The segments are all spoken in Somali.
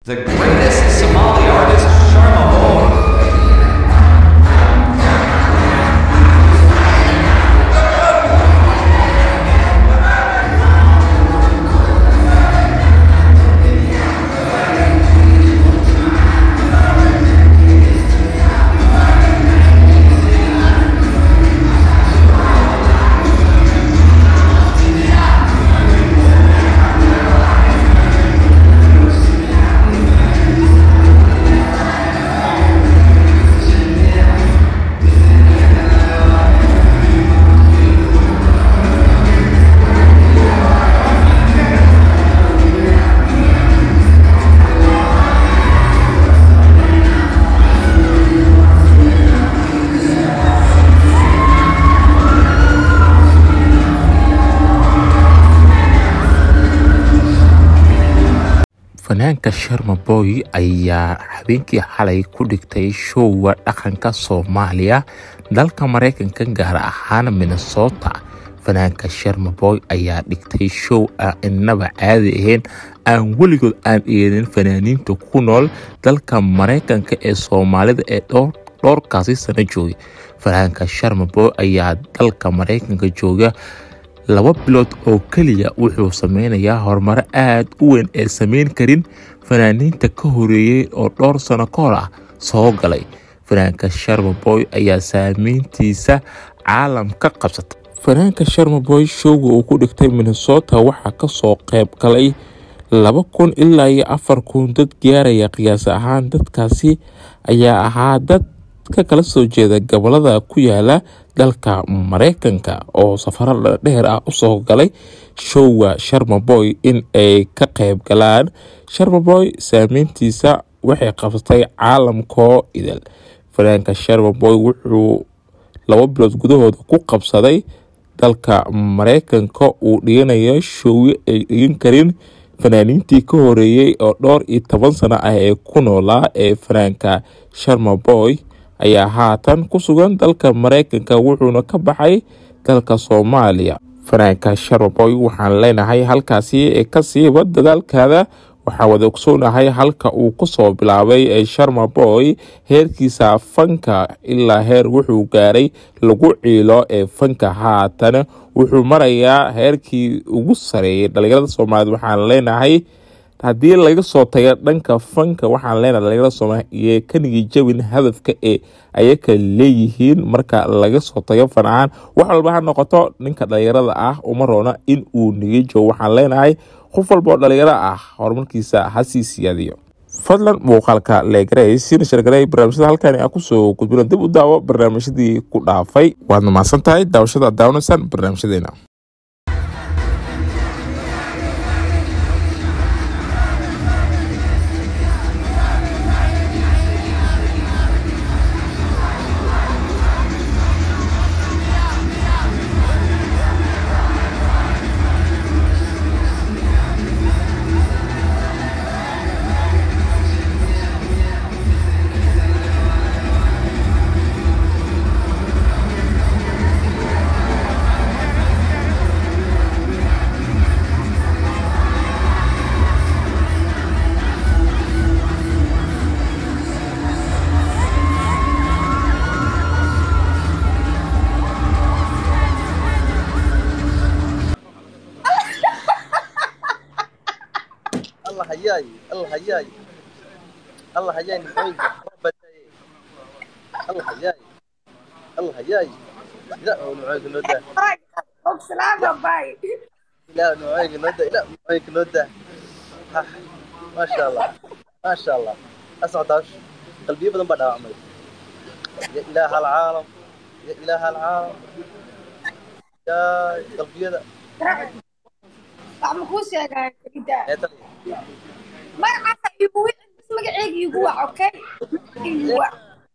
The greatest Somali artist, Sharma Moore. fanaanka sharma boy ayaa habeenkii xalay ku dhigtay showga dhaqanka soomaaliya dalka mareykanka gaar ahaan minnesota fanaanka sharma boy ayaa dhigtay show aan inaba caadi ahayn aan weligood aan eedin fanaaniinta ku nool dalka mareykanka ee soomaalida ee dhowrkaasi sano joogay fanaanka sharma boy ayaa dalka mareykanka jooga laba bilood oo keliya wuxuu sameynayaa horumaro aada u weyn ee sameyn karin fanaaniinta ka horeeyey oo dhowr sano ka hor ah soo galay fanaanka sharma boy ayaa saameyntiisa caalam ka qabsatay fanaanka sharma boy showga uu ku dhigtay minnesota waxaa kasoo qeyb galay laba kun ilaa iyo afar kun dad gaaraya qiyaas ahaan dadkaasi ayaa ahaa dad ka kala soo jeeda gobolada ku yaala dalka mareykanka oo safaro dheer ah usoo galay showga sharma boy in ay ka qeyb galaan sharma boy saameyntiisa waxay qabsatay caalamkoo idil fanaanka sharma boy wuxuu laba bilood gudahooda ku qabsaday dalka mareykanka uu dhiganayo showyo ay dhigan karin fanaaniintii ka horeeyey oo dhowr iyo toban sano ah ee ku noolaa ee fanaanka sharma boy ayaa haatan ku sugan dalka mareykanka wuxuuna ka baxay dalka soomaaliya fanaanka sharmaboy waxaan leenahay halkaasi kasiiba dadaalkaada waxaan wada ogsoonahay halka uu kusoo bilaabay sharmaboy heerkiisa fanka ilaa heer wuxuu gaaray lagu ciilo ee fanka haatan wuxuu marayaa heerkii ugu sareeyay dhalinyarada soomaaliyed waxaan leenahay haddii laga soo tago dhanka fanka waxaan leenahay dhalinyarada soomaaliya kanigi jabin hadafka ee ayaka leeyihiin marka laga soo tago fan ahaan wax walba ha noqoto ninka dhalinyarada ah uma roona in uu niga joogo waxaan leenahay qof walba oo dhalinyaro ah horumarkiisa hasii siyaadiyo fadlan muuqaalka leegaray siina shargaray barnaamijyada halkani aan kusoo gudbino dib u daawo barnaamijyadii ku dhaafay waad mahadsan tahay daawashada aad daawanaysaan barnaamijyadeena الله حياي الله حياي الله حياي نحوي الله حياي الله حياي لا نوعيك نودا Oxalada, pai. لا نوعيك نودا لا نوعيك نودا ها، ما شاء الله ما شاء الله اسمع داش قلبي بدن بدأ عمري يا إله العالم يا إله العالم يا قلبي هذا Wax ma kuu sheegaa Farida? يا ترى Magacaasa iigu wici, bas magacayga iigu wac, okay? Iigu wac.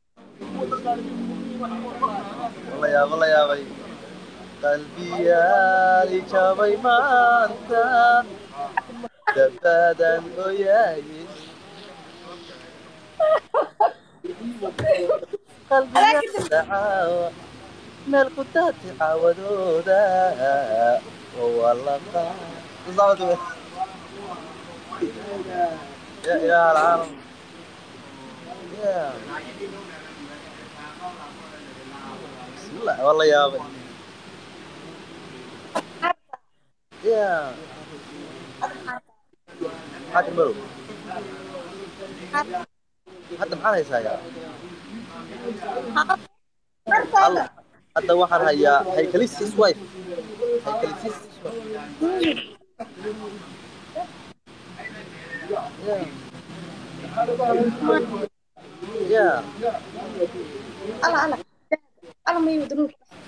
والله يا والله يا بي قلبي يا لي جابي ما انت دبادا وياي قلبي يا دعاوى مال قدات عاودودا والله بالضبط يا إله العالم يا بسم الله والله يا أبي يا حاتم برو حتى محل هيسا يا Markaaga. hadda waxaan hayaa haykalisiis wife haykalisiis ya Ala ala. Ala mayu dunug.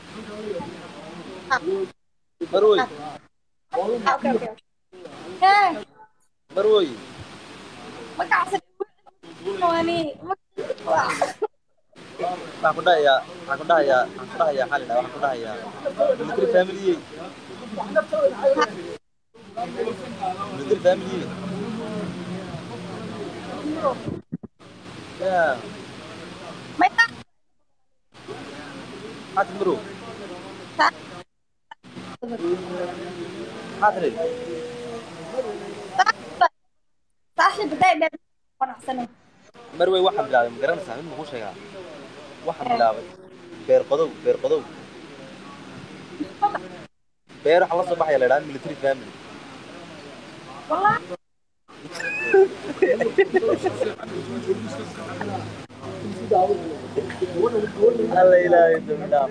marwoy Okay okay. Hey, marwoy magacaasan wani. waxaan ku dhahayaa waxaan ku dhahayaa waxaan ku dhahayaa xalina waxaan ku dhahayaa military family military family ya May tak maxaad marow maxaad rid saaxiib day dheer qanacsanay. marwey waxaan bilaabay ma garanaysaa mid makuu sheegaa waxaan bilaabay beer qodow beer qodow beer waxaa la soo baxaya la idhaha military family Wallahi alla ilaahay dambi dhaaf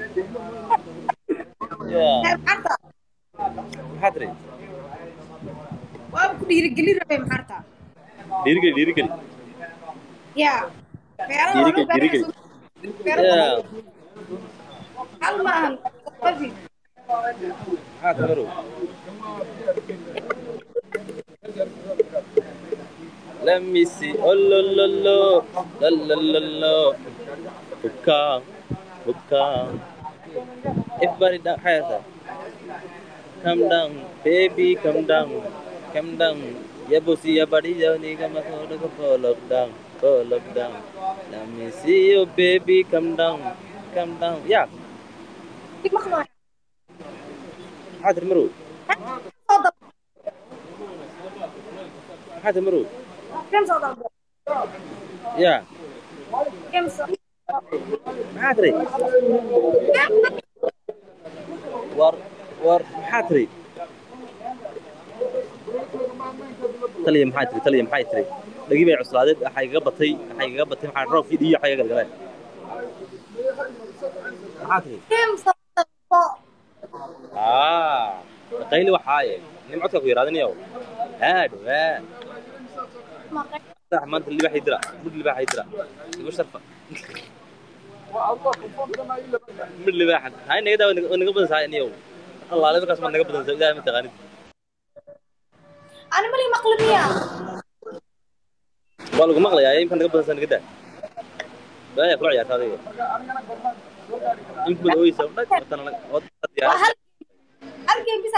ya hey maxarta. maxaad rid Waa ku dhiirigelin rabay maxarta. dhiirigeli dhiirigeli Ya. Beeraha Dhiirigeli, waa dhiirigeli. beeraha. ya Hal maahan. Qafi. maxaad marow Let me see. Oh, lo, lo, lo. La, la, la, lo. Buka. Buka. Everybody down. Hi, sir. Come down. Baby, come down. Come down. Ya bossy, ya body, ya nigga, my phone, go fall up down. Fall up down. Let me see you, baby. Come down. Come down. Yeah. Di maqlo. حاضر مرو Soo dab. حاضر مرو Kan soo dab. يا Kan soo. حاضري war war maxaa tiri taliya maxaa tiri taliya maxaa tiri dhagi bay cuslaadeed waxaa igaga batay waxaa igaga batay maxaa roobkii dhiyo waxaa iga galgaleen maxaa tiri Kan soo dab. aa qayli waxaaye nin codka ku yaraadinayow haadho haa Maqay. sax maanta libaaxay dira mid libaaxay dira igu sharfa mid libaaxan hay naga daa naga badan sahay aniyow allaale markaas ma naga badan sahay ilaahay ma taqaanid Ani mali maqli miya. waa lagu maqlayaa imka naga badan sahay naga daa baaya kula ciyaarta adiga imka mad ooyeysa dhag watana wad Waa diyaar hal hal game bisa.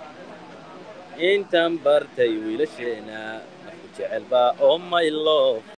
intaan bartay wiilasheena afku jecel baa oh my love